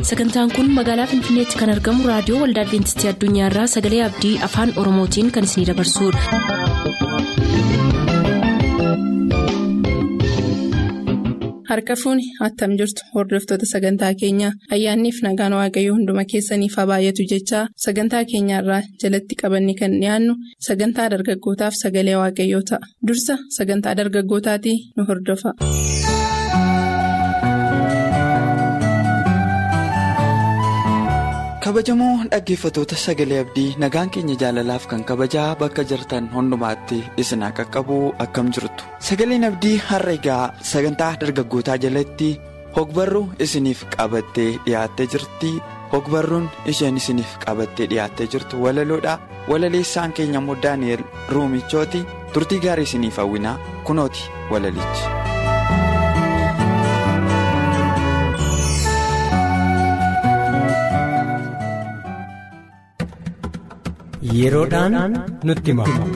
sagantaan kun magaalaa finfinneetti kan argamu raadiyoo waldaa adventistii addunyaarraa sagalee abdii afaan oromootiin kan isinidabarsudha. harka fuuni attam jirtu hordoftoota sagantaa keenyaa ayyaanniif nagaan waaqayyoo hunduma keessaniif haa baay'atu jechaa sagantaa keenyaarraa jalatti qabanne kan dhiyaannu sagantaa dargaggootaaf sagalee waaqayyoo ta'a dursa sagantaa dargaggootaatii nu hordofa. kabajamoo dhaggeeffatoota sagalee abdii nagaan keenya jaalalaaf kan kabajaa bakka jirtan hundumaatti isin haa qaqqabu akkam jirtu sagaleen abdii har'a egaa sagantaa dargaggootaa jalatti hogbarruu isiniif qabattee dhiyaattee jirti hogbarruun isheen isiniif qabattee dhiyaattee jirtu walaloodha walaleessaan keenya immoo daani'el ruumichooti turtii gaarii isiniif hawwinaa kunooti walalichi. yeroodhaan nutti himamu.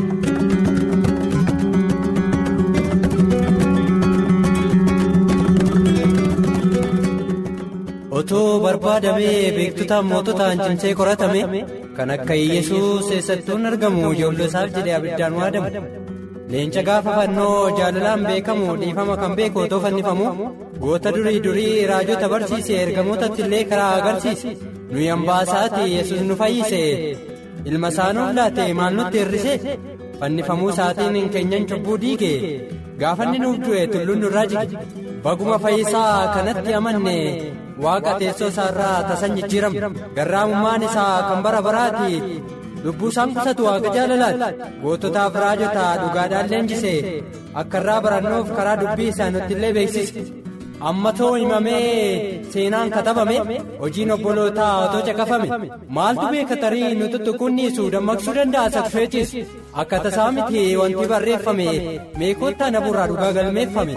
otoo barbaadamee beektotaan moototaan cimsee qoratame kan akka yesuus eessattuun argamu ijoolloo isaaf jedhee abiddaan waadamu leenca gaafa fannoo jaalalaan beekamu dhiifama kan beeku otoo fannifamu goota durii durii raajota barsiise ergamootatti illee karaa agarsiise nuyi hambaasaati yesus nu fayyise. ilma isaanuuf laate maal nutti hir'ise fannifamuu isaatiin keenyan cubbuu diige gaafanni nuuf du'e tulluun nurraa jige baguma fayyisaa kanatti amanne waaqa teessoo isaarraa tasan jijjiiramu garraamummaan isaa kan bara baraati lubbuu isaan qusatu waaqa jaalalaati goototaaf raajota dhugaadhaan leenjise akka irraa barannuuf karaa dubbii isaa nutti illee beeksise. amma too himamee seenaan katabame hojiin obbolootaa otoo caqafame maaltu beeka tarii nu tuttuqunniisu dammaqsuu danda'a saffeechis akka tasaa miti wanti barreeffame meekottaa naburraa dhugaa galmeeffame.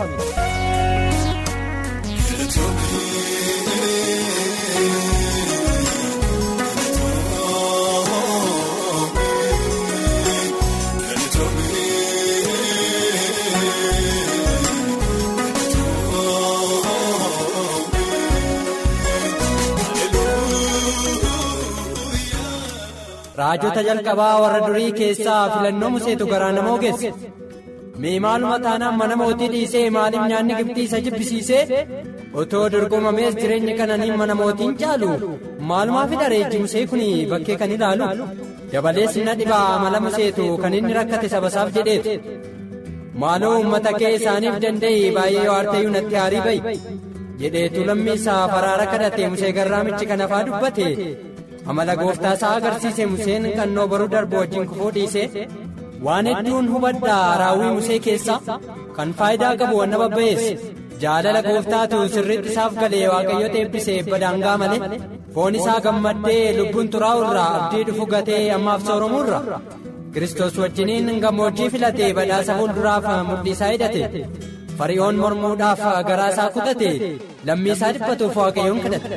raajota jalqabaa warra durii keessaa filannoo museetu garaa nama ogeesse mee maaluma taanaan mana mootii dhiisee maaliif nyaanni gibxii isa jibbisiisee otoo dorgomamees jireenya kananiin mana mootiin caalu maalumaa fi dhareechi musee kun bakkee kan ilaalu dabalees na dhibaa amala museetu kan inni rakkate sabasaaf jedheetu maaloo uummata kee isaaniif danda'i baay'ee waartayyuu natti haarii ba'i jedheetu lammii isaa faraara kadhate musee garraamichi kan hafaa dubbate. amala gooftaa isaa agarsiise museen qannoo baruu darbu wajjin kufuu dhiise waan hedduun hubadhaa raawwii musee keessaa kan faayidaa qabu wanna babba'eesse jaalala gooftaatu sirriitti isaaf galee waaqayyoota eebbisee badaangaa malee foon isaa gammaddee lubbuun xuraa'u irraa abdii dhufu gatee ammaaf sooromuu irra kiristoos wajjiniin gammoojjii filatee badhaasa fuulduraaf mudhii isaa hidhate fari'oon mormuudhaaf garaa isaa kutate lammii isaa dhiphatuuf waaqayyoon kadhate.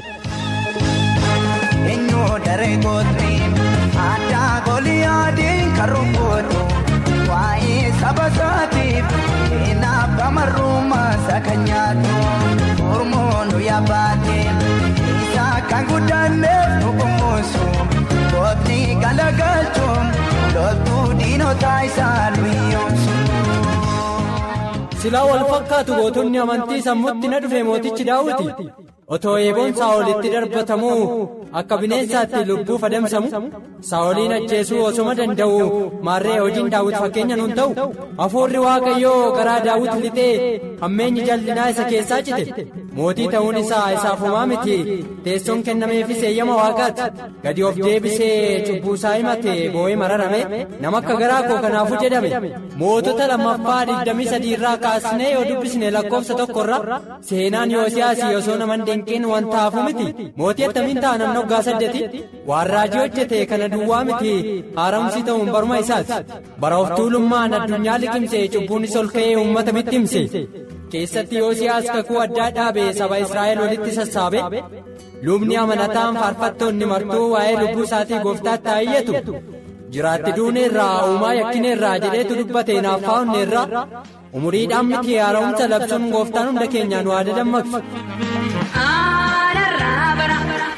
daree kootni addaa goliyaadiin kan rukkootu waa'ee saba isaatiif seenaaf bamarrummaa isa kan nyaatu mormoonu yaabbaate isaa kan guddanneef nu kunuunsu kootni galagalchuun loltuu diinotaa isaa luyyoomsu. silaa wal fakkaatu gootonni amantii sammuutti na dhufe mootichi daawwiti. otoo eeboon saa'olitti darbatamuu akka bineensaatti lubbuuf adamsamu saa'oliin ajjeesuu osuma danda'u maarree hojiin daawwit fakkeenya nuun ta'u hafuurri waaqayyoo garaa daawwit lixee hammeenyi jal'inaa isa keessaa cite mootii ta'uun isaa isaaf homaa miti teessoon kennameefis eeyyama waaqaati gadi of deebisee cubbuusaa himate boo'ee mararame nama akka garaa koo kanaafuu jedhame mootota lammaffaa digdamii sadii irraa kaasnee yoo dubbisne lakkoofsa tokkorra seenaan yoosiyaasii osoo naman dinqiin wanta hafu miti mootii attamiin ta'a namni waggaa saddeeti waan raajii hojjete kana duwwaa miti haaramsi ta'uun baruma isaati bara of tuulummaan addunyaa liqimse cubbuunis ol ka'ee uummata bittimse keessatti yoosiyaas kakuu addaa dhaabe saba israa'el walitti sassaabe lubni amanataan faarfattoonni martuu waa'ee lubbuu isaatii gooftaatti haayyatu jiraatti duuneerraa uumaa yakkineerraa jedheetu dubbate naaffaa onneerraa umuriidhaan miti haara'umsa labsuun gooftaan hunda keenyaan waa dammaqsu. Aanarraa bara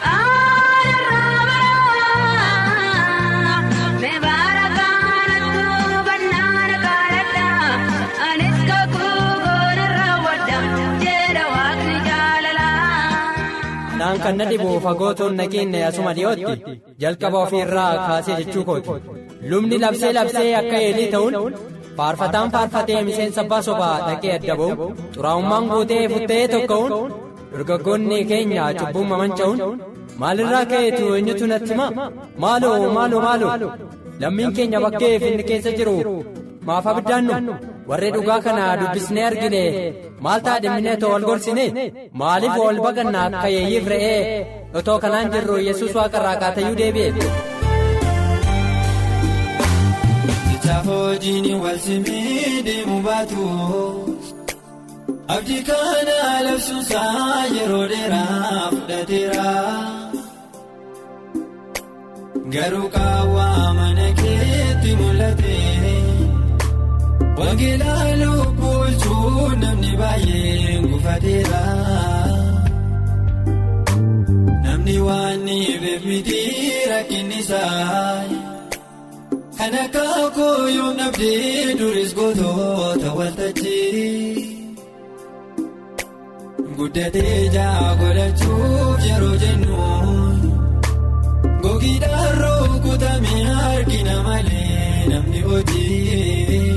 Anaan kan na dhibu fagootoon nageenya asuma dhiyootti jalqaba ofiirraa kaasee jechuu kooti. Lubni labsee labsee akka eelii ta'uun faarfataan faarfatee miseensa abbaa sobaa dhaqee adda ba'uun xuraa'ummaan guutee futtee tokko'uun dargaggoonni keenya cubbuun mamanca'uun maalirraa ka'eetu eenyutu natti hima maaloo maaloo maaloo lammiin keenya bakkee finni keessa jiru maaf abiddaannu warri dhugaa kana dubbisnee argine maal ta'a dhimminee too wal gorsine maaliif wal baqanna akka yeeyyiif re'ee otoo kanaan jirru yesus waaqarraa kaatayyuu deebi'e. Hojiin wal simii deemu baatu abdii kana labsuusaa yeroo dheeraa fudhateera garuu qaawwaa mana keetti mul'ate wangeelaa lubbuun namni baay'een gufateera namni waan ni beekmiti rakkinnisaa. Kan akka kooyyoon dhabdee duris gootoota waltajjii guddatee jaa godhachuuf yeroo jennu gogiidhaan rukutame argina malee namni hojii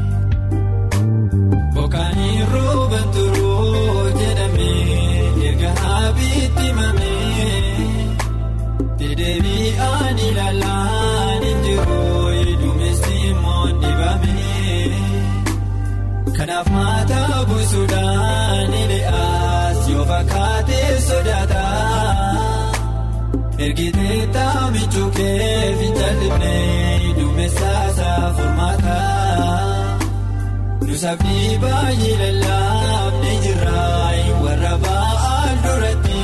bokkaanii rooban turuu jedhame erga haabiitti mamee dedeebi'aan ilaalaan hin jiru. Kanaaf maataa buusuudhaan ile'aas yoo fakkaatee sodaata ergitee taamichuu kee fincaalifnee duumessaasaa furmaata nusafni baay'ee lallaafnee jirraa warra ba'aan duratti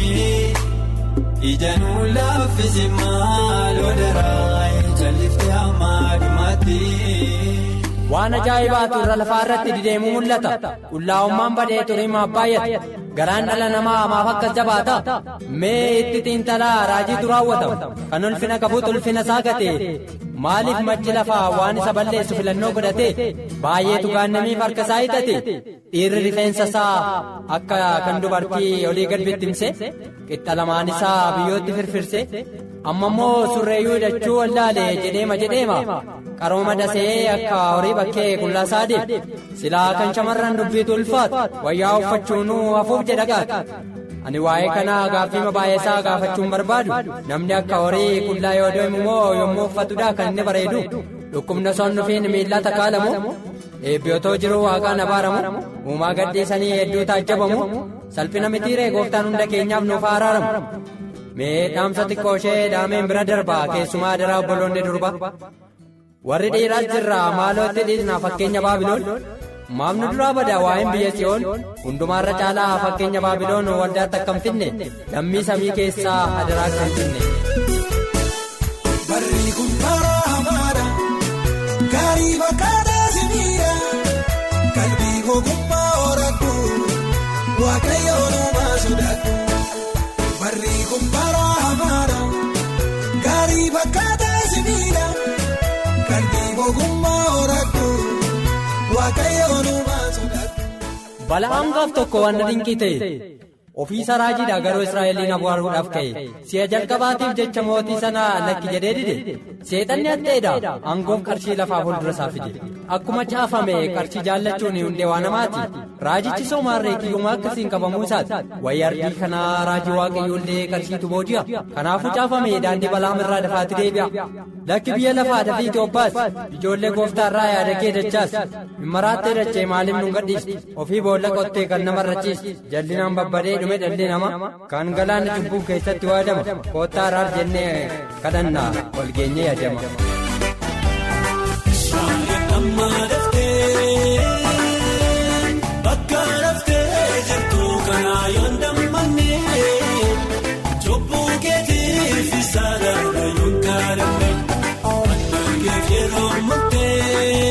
ija nuun laaffise maaloo daraa jalliftee hammaa dhumaatti. Waan ajaa'ibaatu irra lafaa irratti dideemuu mul'ata. Qullaa'ummaan badee turimaa baay'ata. Garaan dhala namaa maaf akkas jabaata? Mee itti xiinxalaa raajiitu raawwatama. Kan ulfina qabuutu ulfina isaa gate. Maaliif majji lafaa waan isa balleessu filannoo godhate? Baay'eetu gaannamiif harka isaa hiixate. Dhiirri rifeensa isaa akka kan dubartii olii gad bittimse. Qixxa lamaan isaa biyyootti firfirse. Amma immoo surreeyyuu hidhachuu wallaale jedheema jedheema. qarooma dasee akka horii bakkee qullaasaa deema silaa kan shamarran dubbiitu ulfaatu wayyaa uffachuunuu hafuuf jedha gaata ani waa'ee kanaa gaaffii baay'eesaa gaafachuun barbaadu namni akka horii qullaa yoo deemu moo yommuu uffatudha kan inni bareedu dhukkubna son nufiin miillaa takaalamu eebbiyootoo jiruu waaqaan abaaramu uumaa gadhiisanii hedduu taajjabamu salphina mitiiree gooftaan hunda keenyaaf nuuf araaramu. mee dhaamsa xiqqoo ishee dhaameen bira darbaa keessumaa daraa obboloonni durba warri dhiiraas jirra maalootti dhiisnaa fakkeenya baabiloon maamnu duraa bada waa'een biyya si'oon hundumaarra caalaa fakkeenya baabiloon waldaatti akkam finne lammii samii keessaa hadaraa kan finne. Barri kun bara hamaadha gaarii fakkaataa simiidha qalbii ogummaa horattu waaqayyoon uumaa sodaattu. Barri kun bara hamaadha gaarii fakkaataa simiidha qalbii ogummaa horattu waaqayyoon uumaa sodaattu. bala'aan gaaf tokko waan dinqii ta'e ofiisa raajiidha garuu israa'eliin abaaruudhaaf ka'e si'a jalqabaatiif jecha mootii sanaa lakki jedhee dide seexanni hatteedha aangoof qarshii lafaa fuuldura isaa fide akkuma caafame qarshii jaallachuun hundee waa namaati raajichi soomaarree kiyyumaa akkasiin qabamuu isaati wayya ardii kanaa raajii waaqayyoollee qarshiitu booji'a kanaafuu caafame daandii balaam irraa dafaatti deebi'a lakki biyya lafaa dafii Itoophiyaas ijoollee gooftaarraa yaada kee dachaas himmaraattee dachee maaliif nu gadhiisti ofii boolla qottee kan nama rachiisti jallinaan babbadee dhume dhalli nama kan galaana cubbuu keessatti waadama koottaa araar jennee kadhannaa ol geenyee yaadama. Amma daftee bakka daftee jirtu kanaa yoon dammannee cubbuu keetiif isa darbe yoon kadhanne annaangeef yeroo murtee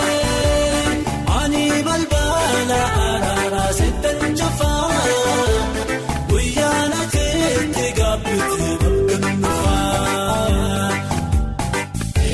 ani balbala araaraa seetan cufaa guyyaana keetti gaabbite bakka nufaa.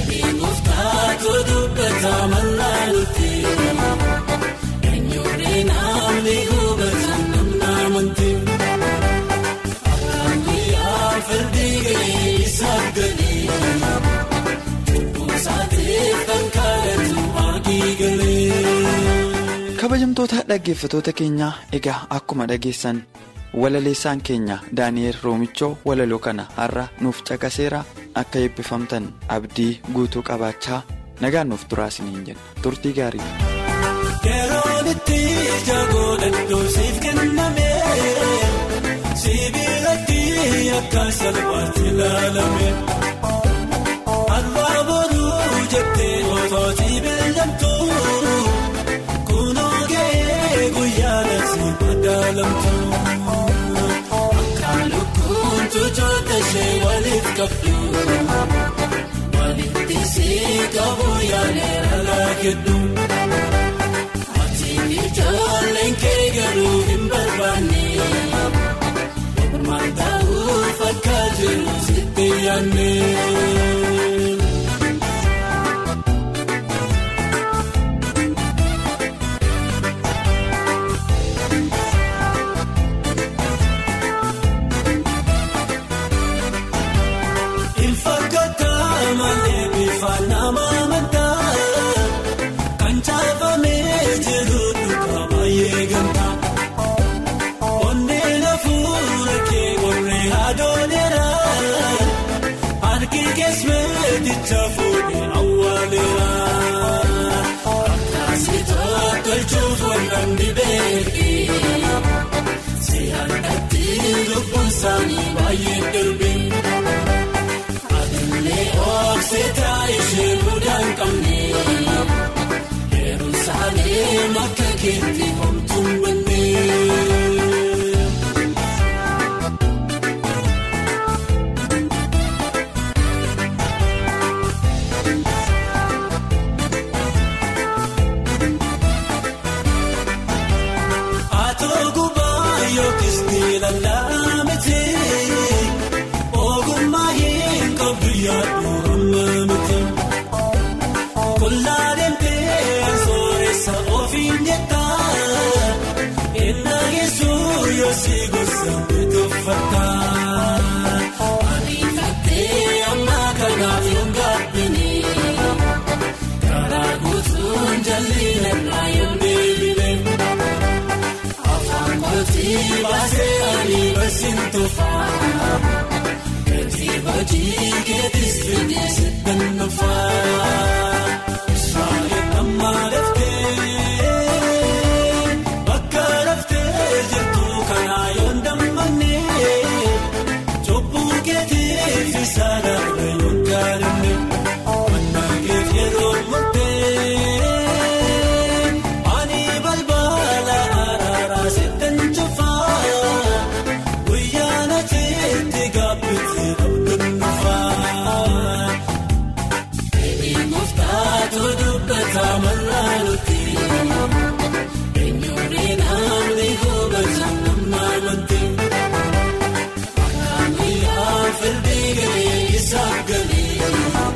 kabajamtoota dhaggeeffatoota keenyaa egaa akkuma dhageessan walaleessaan keenya daani'eel roomichoo walaloo kana har'a nuuf caqaseera akka eebbifamtan abdii guutuu qabaachaa nagaan nuuf turaa isiniin jenna turtii gaarii. Yeroon itti jagoodha siif kenname sibiilatti akka salphaatti ilaalame arbaa booduu jettee otootii beelamtu kunoo ga'ee guyyaa nasi madaalamtu akka lukkuun tuchoota ishee waliif qabdu walitti siqabu yaaleera laakeddu. Ijoolleen kee garuu hin barbaanne maal ta'uuf akka jiru sitti yaadne. Ilfakkaataa malee bifa nama amantaa kan caafamee jiru. Onneen hafuura kee warree haadholeera harki keessumeticha fuudhee awwaaleera akkasitti tolchuuf wallan dibeetii si'aadatti lubbuun isaanii baay'ee darbe aduunee oofseetaa ishee mudaan qabne. Saalee makka keetti homtuun bannee. Atoo gubaa yookiis niilalaa miti ogummaa hin qabdu yaaddu hamma miti. Kollaaleen beeksisa ofiin jettaa ennaa geessuu yoo si gosa bitoofataa. Ariifatee amma kanaaf yoon gaabbinii karaa guutuun jalliin irraa yoon deebine afaan kootii baasee ani barsiin tofaa gatii hojii keetis fidee siddaan nufaa. Amma laftee bakka laftee jirtu kanaa yoon dammannee cubbuu keetiif isa darbe yoon gaadhanne mannaa keef yeroo murtee ani balbala araaraa siddaan cufaa guyyaa nateetti gaabbite abduu nufaa. Muftaatu dubbataa mallaaluuti eenyuuree namni hubatan namna amanti akkaamiyyaa firdii galee isaaf galee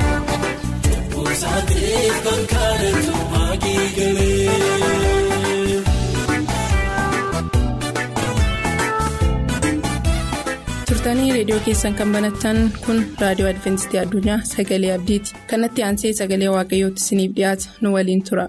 buusaateef kan kadhatu maagii galee. turtanii reediyoo keessan kan banattan kun raadiyoo adventistii addunyaa sagalee abdiiti kanatti aansee sagalee waaqayyootti isiniif dhiyaata nu waliin tura.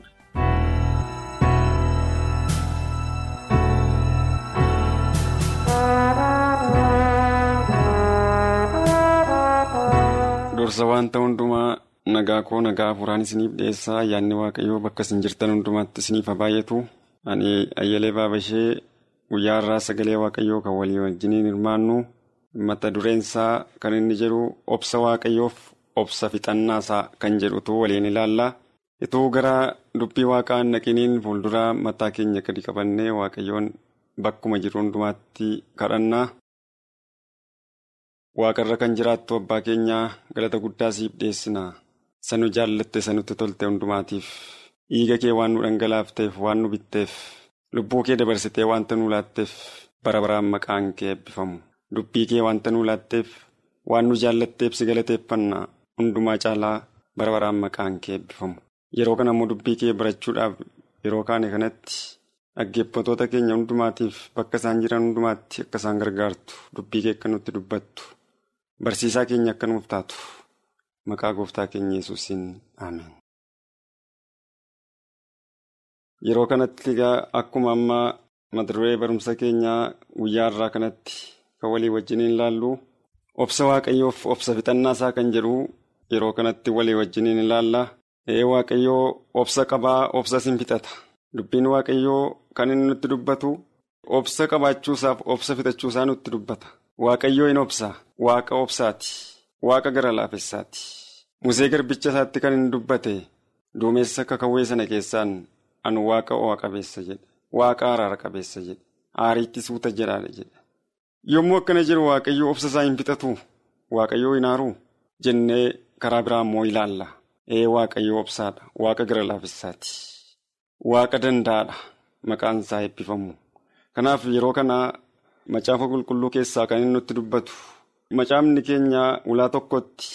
Dursa wanta hundumaa nagaa koo nagaa afuuraan isiniif dhiyeessaa ayyaanni waaqayyoo bakka isin jirtan hundumaatti isiniif haa baay'atu ani ayyalee baabashee guyyaa irraa sagalee waaqayyoo kan walii wajjiniin hirmaannu. mata dureensaa kan inni jedhu obsa waaqayyoof obsa fixannaasaa kan jedhutu waliin ilaalla. Ituu gara dubbii waaqaa naqiniin fuulduraa mataa keenya gadi qabannee waaqayyoon bakkuma jiru hundumaatti kadhannaa. Waaqarra kan jiraattu abbaa keenyaa galata guddaa siif dhiyeessina. Sanu jaallatte sanutti tolte hundumaatiif dhiiga kee waan nu dhangalaafteef waan nu bitteef lubbuu kee dabarsitee wanta nu laatteef bara baraan maqaan kee eebbifamu. Dubbii kee wanta nu laatteef waan nu jaallatteef si galateeffanna hundumaa caalaa bara baraan maqaan kee eebbifamu. Yeroo kana immoo dubbii kee barachuudhaaf yeroo kaane kanatti dhaggeeffatoota keenya hundumaatiif bakka isaan jiran hundumaatti akka isaan gargaartu dubbii kee akka nutti dubbattu barsiisaa keenya akka nuuf taatu maqaa gooftaa keenya yesuusiin ameen. yeroo kanatti akkuma ammaa mata duree barumsa keenyaa guyyaa irraa kanatti kan walii wajjiniin ilaallu obsa waaqayyoof obsa fixannaa isaa kan jedhu yeroo kanatti walii wajjiniin ilaalla. Ee waaqayyoo obsa qabaa obsa sin fixata dubbiin waaqayyoo kan inni nutti dubbatu obsa qabaachuusaaf obsa fixachuusaa nutti dubbata waaqayyoo hin obsa waaqa obsaati waaqa gara laafessaati musee garbicha isaatti kan inni dubbate duumessa kakawwee sana keessaan anu waaqa o'a qabeessa jedhe waaqa araara qabeessa jedhe aariitti suuta jedhaadha jedhe yommuu akkana jedhu waaqayyoo obsa isaa hin fixatu waaqayyoo hin aaruu jennee karaa biraa immoo ilaalla. Ee waaqayyo obsaadha waaqa gara laafessaati waaqa danda'aadha maqaan isaa eebbifamu kanaaf yeroo kana macaafa qulqulluu keessaa kan inni nutti dubbatu macaafni keenya ulaa tokkotti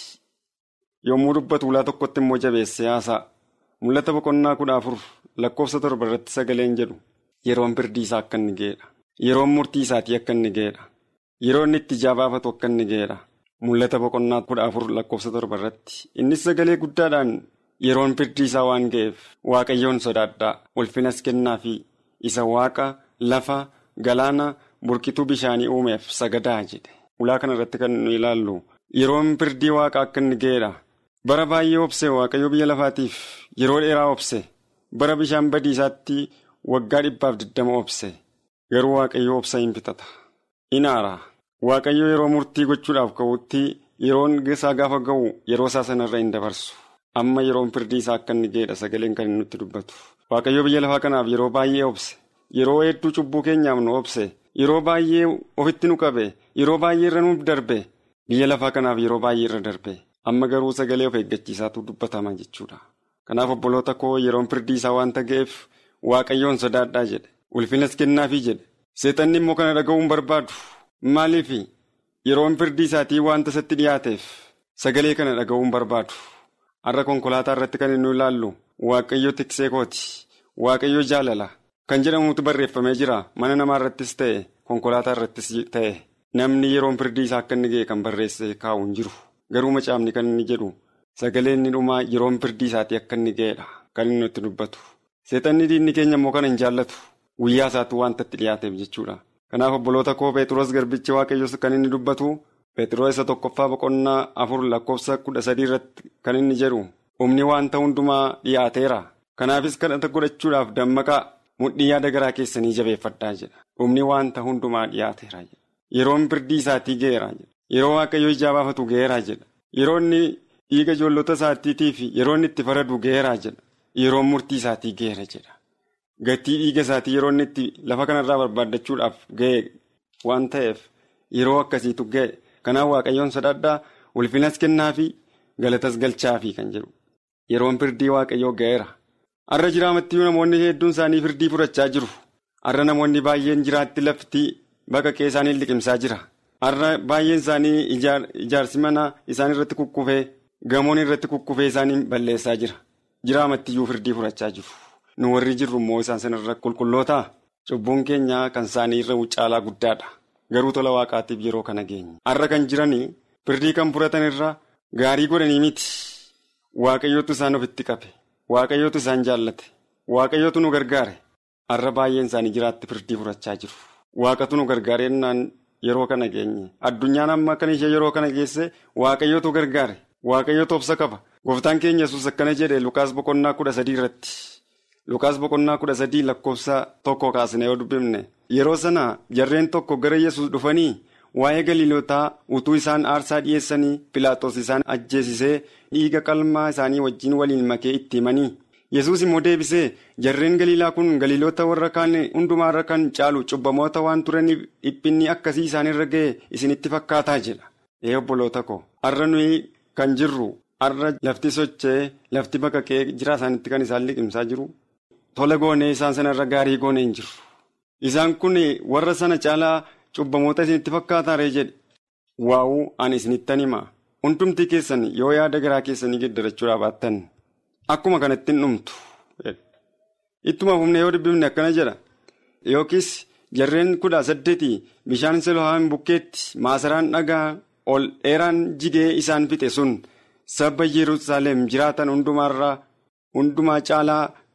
yommuu dubbatu ulaa tokkotti immoo jabeesse haasa'a mul'ata boqonnaa kudha afur lakkoofsa torba irratti sagaleen jedhu yeroon firdii isaa akka inni ga'edha yeroon murtii isaatii akka inni ga'edha yeroo inni itti ijaa baafatu akka inni ga'edha. Mul'ata boqonnaa kudha afur lakkoofsa torba irratti innis sagalee guddaadhaan yeroon firdii isaa waan ga'eef waaqayyoon sodaadhaa ulfinas kennaa fi isa waaqa lafa galaana burqituu bishaanii uumeef sagadaa jedhe ulaa kana irratti kan nu ilaallu yeroon firdii waaqa akka inni ga'edha bara baay'ee obse waaqayyo biyya lafaatiif yeroo dheeraa obse bara bishaan badiisaatti waggaa dhibbaaf digdama obse garuu waaqayyo obsa hin fixata in aara. Waaqayyo yeroo murtii gochuudhaaf ka'utti yeroon isaa gaafa ga'u yeroo isaa sanarra hin dabarsu amma yeroon firdii isaa akka inni ga'edha sagaleen kan nutti dubbatu waaqayyo biyya lafaa kanaaf yeroo baay'ee obse yeroo hedduu cubbuu keenyaaf nu obse yeroo baay'ee ofitti nu qabe yeroo baay'ee irra nuuf darbe biyya lafaa kanaaf yeroo baay'ee irra darbe amma garuu sagalee of eeggachiisaatu dubbatama jechuudha kanaaf obboloota koo yeroon firdii isaa waanta ga'eef waaqayyoon sodaadhaa jedhe ulfinas kennaafii jedhe seexanni immoo kana dhaga'uun barbaadu. Maaliif yeroon firdii isaatii wanta isatti dhiyaateef sagalee kana dhaga'uun barbaadu har'a konkolaataa irratti kan inni ilaallu waaqayyo tiksee kooti waaqayyo jaalala kan jedhamutu barreeffamee jira mana namaa irrattis ta'e konkolaataa irrattis ta'e namni yeroon firdii isaa akka inni ga'e kan barreesse kaa'u hin jiru garuu macaafni kan inni jedhu sagalee inni dhumaa yeroon firdii isaatii akka inni ga'edha kan inni nutti dubbatu seexanni diinni keenya immoo kana hin jaallatu guyyaa isaatti wanta itti dhiyaateef jechuudha. Kanaaf obboloota koo Pheexroos garbichi waaqayyoos kan inni dubbatu Pheexroos isa tokkoffaa boqonnaa afur lakkoofsa kudha sadii irratti kan inni jedhu humni wanta hundumaa dhiyaateera. Kanaafis kadhata godhachuudhaaf dammaqaa mudhii yaada garaa keessanii jabeeffadhaa jedha. Humni wanta hundumaa dhiyaateera jedha. Yeroon firdii isaatii ga'eera jedha. Yeroo waaqayyo ijaa baafatu ga'eera jedha. Yeroo inni dhiiga ijoollota isaatiitiif yeroo inni itti faradu ga'eera jedha. Yeroon murtii isaatii ga'eera jedha. Gatii dhiiga isaatii yeroo inni itti lafa kanarraa barbaaddachuudhaaf ga'e waan ta'eef yeroo akkasiitu ga'e kanaaf waaqayyoon sodaadhaa ulfinas kennaafi galatas galchaafi kan jedhu yeroon firdii waaqayyoo ga'eera. Har'a jiraamattiyyuu namoonni hedduun isaanii firdii fudhachaa jiru. Har'a namoonni baay'een jiraatti lafti baqaqee isaanii liqimsaa jira. Har'a baay'een isaanii ijaarsi mana isaan irratti kukkufee gamoon irratti kukkufee isaanii balleessaa jira. Jiraamattiyyuu firdii fudhachaa jiru. nu warri jirru immoo isaan sanarra qulqulloota cubbuun keenya kan isaanii irra caalaa guddaadha garuu tola waaqaatiif yeroo kana geenya har'a kan jiranii firdii kan fudhatan irra gaarii godhanii miti waaqayyootu isaan ofitti qabe waaqayyootu isaan jaallate waaqayyootu nu gargaare har'a baay'een isaanii jiraatti firdii fudhachaa jiru waaqatu nu gargaarennaan yeroo kana geenye addunyaan amma kan ishee yeroo kana geesse waaqayyootu gargaare waaqayyootu obsa qaba gooftaan keenya yesus akkana jedhe lukaas boqonnaa kudha sadii irratti. Lukaas boqonnaa kudha sadii lakkoofsa tokko kaasne yoo dubbifne yeroo sana jarreen tokko gara yesus dhufanii waa'ee galiilotaa utuu isaan aarsaa dhiyeessanii pilaaxoos isaan ajjeesisee dhiiga qalmaa isaanii wajjin waliin makee itti himanii yesus immoo deebisee jarreen galiilaa kun galiilota warra kaan hundumaarra kan caalu cubbamoota waan turaniif dhiphinni akkasii isaanirra ga'e isinitti fakkaataa jedha ee obboloota ko har'a nuyi kan jirru har'a lafti sochee lafti baqaqee jira isaanitti kan isaan liqimsaa jiru. Tola goonee isaan sanarra gaarii goonee hin jiru. Isaan kun warra sana caalaa cubbamoota isinitti fakkaataaree jedhe. Waa'uu ani isinittan hima. Hundumti keessan yoo yaada garaa keessanii geddarachuudhaa baattan akkuma kanatti hin dhumtu. Ittuma humna yoo dubbifne akkana jedha. Yookiis jarreen kudha saddeeti bishaan Silohaan bukkeetti maasaraan dhagaa ol dheeraan jigee isaan fixe sun sabba Yerusaalem jiraatan hundumaarraa hundumaa caalaa.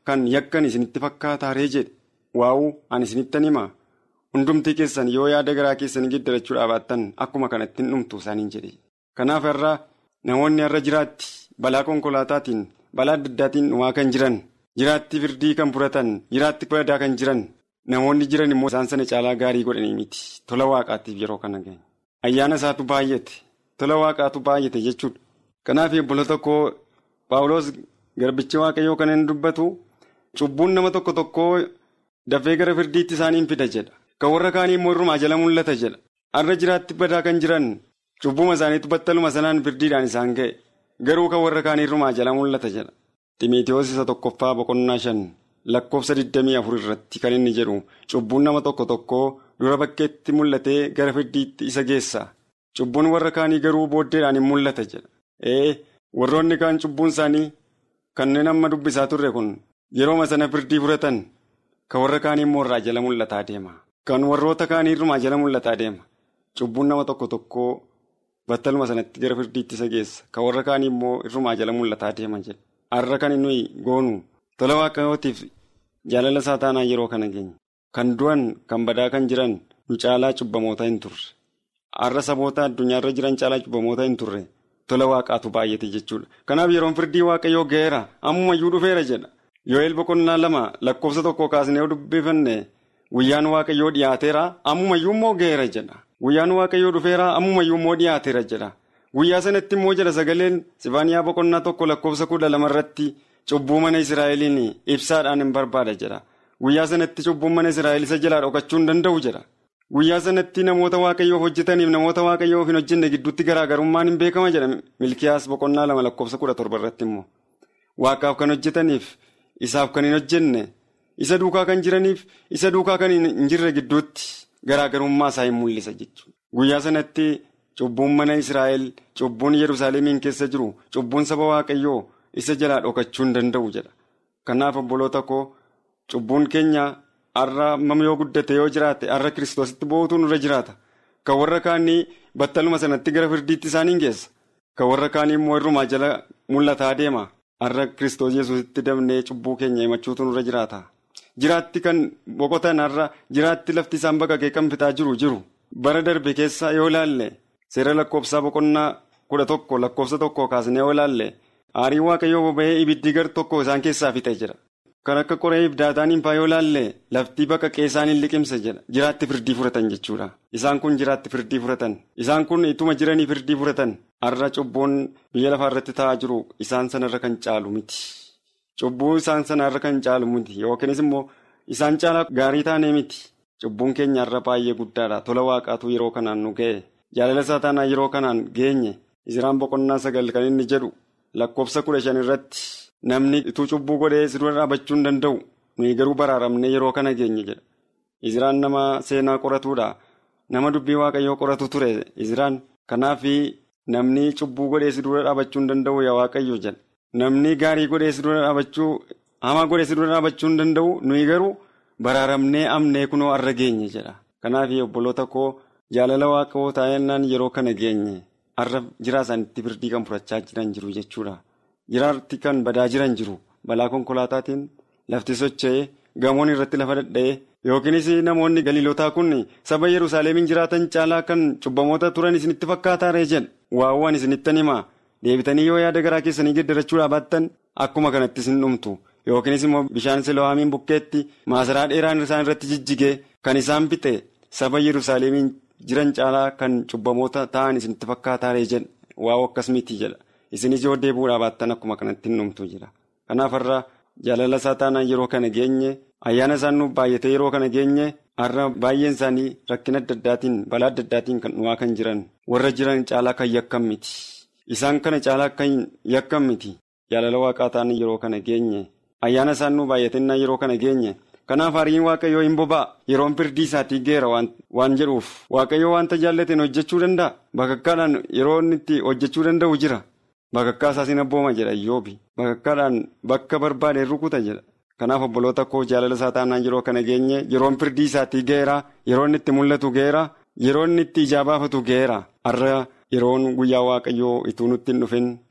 kan yakkan isinitti fakkaataaree jedhe waa'uu ani isinittan hima hundumtii keessan yoo yaada garaa keessanii geddarachuudhaa baattan akkuma kanatti hin dhumtu isaaniin jedhe kanaaf irraa namoonni har'a jiraatti balaa konkolaataatiin balaa adda addaatiin dhumaa kan jiran jiraatti firdii kan fudhatan jiraatti badaa kan jiran namoonni jiran immoo isaan sana caalaa gaarii godhanii miti tola waaqaatiif yeroo kana ga'e ayyaana isaatu baay'ate tola waaqaatu baay'ate jechuudha kanaaf obboloota koo paawuloos garbichi waaqayyoo kan inni dubbatu cubbuun nama tokko tokkoo dafee gara firdiitti isaaniin fida jedha kan warra kaanii immoo irrumaa jala mul'ata jedha har'a jiraatti badaa kan jiran cubbuma isaaniitu battaluma sanaan firdiidhaan isaan ga'e garuu kan warra kaanii irrumaa jala mul'ata jedha ximiitiyoos isa tokkoffaa boqonnaa shan lakkoofsa 24 irratti kan inni jedhu cubbuun nama tokko tokkoo dura bakkeetti mul'atee gara firdiitti isa geessa cubbuun warra kaanii garuu booddeedhaan hin mul'ata jedha ee warroonni kaan cubbuun isaanii kanneen amma dubbisaa turre kun yerooma sana firdii fudhatan kan warra kaanii immoo irraa jala mul'ataa deema kan warroota kaanii irrumaa jala mul'ataa deema cubbuun nama tokko tokkoo battaluma sanatti gara firdiitti isa geessa kan warra kaanii immoo irrumaa jala mul'ataa deema jedha har'a kan nuyi goonu tola waaqayyootiif jaalala isaa taanaa yeroo kana geenye kan du'an kan badaa kan jiran nu caalaa cubbamoota hin turre har'a saboota addunyaarra jiran caalaa cubbamoota hin turre tola waaqaatu baay'ate jechuudha kanaaf yeroon firdii waaqayyoo ga'eera ammumayyuu dhufeera jedha yoo'eel boqonnaa lama lakkoofsa tokko kaasnee yoo dubbifanne guyyaan waaqayyoo dhiyaateera ammumayyuu immoo ga'eera jedha guyyaan waaqayyoo dhufeera ammumayyuu immoo dhiyaateera jedha guyyaa sanatti immoo jedha sagaleen sifaaniyaa boqonnaa tokko lakkoofsa kudha lamarratti cubbuu mana israa'eliin ibsaadhaan hin barbaada jedha guyyaa sanatti cubbuun mana israa'el isa jalaa dhokachuu hin danda'u jedha guyyaa sanatti namoota waaqayyoof hojjetaniif namoota waaqayyoof hin hojjenne gidduutti garaagarummaan hin beekama jedha milkiyaas boqonnaa lama lakkoofsa kudha torba irratti immoo waaqaaf kan hojjetaniif isaaf kan hin hojjenne isa duukaa kan jiraniif isa duukaa kan hin jirre gidduutti garaagarummaa isaa hin mul'isa jechuudha guyyaa sanatti cubbuun mana israa'el cubbuun yerusaalemiin keessa jiru cubbuun saba waaqayyoo isa jalaa dhokachuu hin danda'u jedha kanaaf obboloota koo cubbuun keenya. har'a amma yoo guddate yoo jiraate har'a kiristoositti boo'utu nurra jiraata kan warra kaanii battaluma sanatti gara firdiitti isaaniin geessa kan warra kaanii immoo irrumaa jala mul'ataa deema har'a kiristoos yesuusitti dabnee cubbuu keenya himachuutu nurra jiraata jiraatti kan boqotan har'a jiraatti lafti isaan baqaqee kan fitaa jiru jiru bara darbe keessa yoo ilaalle seera lakkoofsaa boqonnaa kudha tokko lakkoofsa tokko kaasnee yoo ilaalle aarii waaqayyoo boba'ee ibiddi gar tokko isaan keessaa fixe jira. kan akka qoree ibdaataaniin faa yoo ilaalle laftii bakka qeessaaniin liqimsa jedha jiraatti firdii fudhatan jechuudha isaan kun jiraatti firdii fudhatan isaan kun ituma jiranii firdii fudhatan har'a cubbuun biyya lafaa irratti taa'aa jiru isaan sanarra kan caalu miti cubbuu isaan sanarra kan caalu miti yookiinis immoo isaan caalaa gaarii taanee miti cubbuun keenya har'a baay'ee guddaadha tola waaqaatu yeroo kanaan nu ga'e jaalala isaa taanaa yeroo kanaan geenye Izraan boqonnaa sagal kan inni jedhu lakkoofsa kudha shan irratti. Namni ituu cubbuu godhee si dura dhaabachuu hin danda'u nuyi garuu baraaramnee yeroo kana geenye jedha. Iziraan nama seenaa qoratuudha. Nama dubbii waaqayyoo qoratu ture Iziraan. Kanaaf namni cubbuu godhee si dura dhaabachuu hin danda'u yaa waaqayyo jedha. Namni gaarii godhee si dura dhaabachuu hamaa godhee si dura dhaabachuu hin danda'u nuyi garuu baraaramnee amnee kunoo har'a geenye jedha. Kanaaf obboloota koo jaalala waaqayyoo taa'ennaan yeroo kana geenye har'a jiraa isaaniitti firdii kan fudhachaa jiran jiru jechuudha. Jiraatti kan badaa jiran jiru balaa konkolaataatiin lafti socho'ee gamoon irratti lafa dhadha'ee yookiinis namoonni galiilotaa kun saba Yerusaalemiin jiraatan caalaa kan cubbamoota turan isinitti fakkaataaree jedha waawwan isinittan himaa deebitanii yoo yaada garaa keessanii geddarachuudhaa baattan akkuma kanatti isin dhumtu yookiinis immoo bishaan silohaamiin bukkeetti maasaraa dheeraan isaan irratti jijjigee kan isaan fixe saba Yerusaalemiin jiran caalaa kan cubbamoota ta'an isinitti fakkaataaree jedha waaw akkas miti jedha. isinis yoo deebi'uudhaa baattan akkuma kanatti hin dhumtu jira kanaaf har'a jaalala isaa taanaan yeroo kana geenye ayyaana isaan nuuf baay'atee yeroo kana geenye har'a baay'een isaanii rakkina adda addaatiin balaa adda addaatiin kan dhumaa kan jiran warra jiran caalaa kan yakkan miti isaan kana caalaa kan yakkan miti jaalala waaqaa taanaan yeroo kana geenye ayyaana isaan nuuf baay'atennaa yeroo kana geenye kanaaf hariin waaqayyoo hin boba'a yeroon firdii isaatii geera waan jedhuuf waaqayyoo wanta jaallateen hojjechuu danda'a bakakkaadhaan yeroo inni itti hojjechuu danda'u jira. Bakakkaa isaas hin abbooma jedha Iyyoobi. Bakakkaadhaan bakka barbaade rukuta jedha. Kanaaf obboloota koo jaalala isaa taanaan yeroo kana geenye yeroon firdii isaatii ga'eera yeroon itti mul'atu ga'eera yeroon itti ijaa baafatu ga'eera har'a yeroon guyyaa waaqayyoo ituu nutti hin dhufin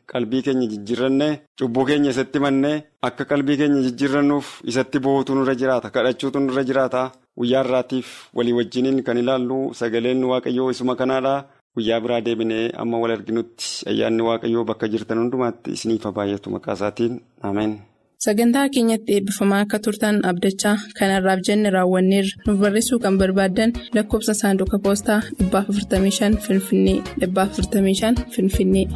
qalbii keenya jijjiirranne cubbuu keenya isatti mannee akka qalbii keenya jijjiirrannuuf isatti bu'uutu nurra jiraata kadhachuutu nurra jiraata guyyaa irraatiif walii wajjiniin kan ilaallu sagaleen waaqayyoo isuma kanaadha guyyaa biraa deebinee amma wal arginutti ayyaanni waaqayyoo bakka jirtan hundumaatti isiniif baay'atu maqaa isaatiin ameen. Sagantaa keenyatti eebbifamaa akka turtan abdachaa kanarraaf jenne raawwanneerra nuuf barreessuu kan barbaaddan lakkoofsa saanduqa poostaa 455 Finfinnee 455 Finfinnee.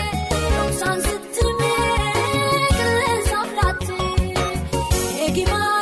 Eegi maa.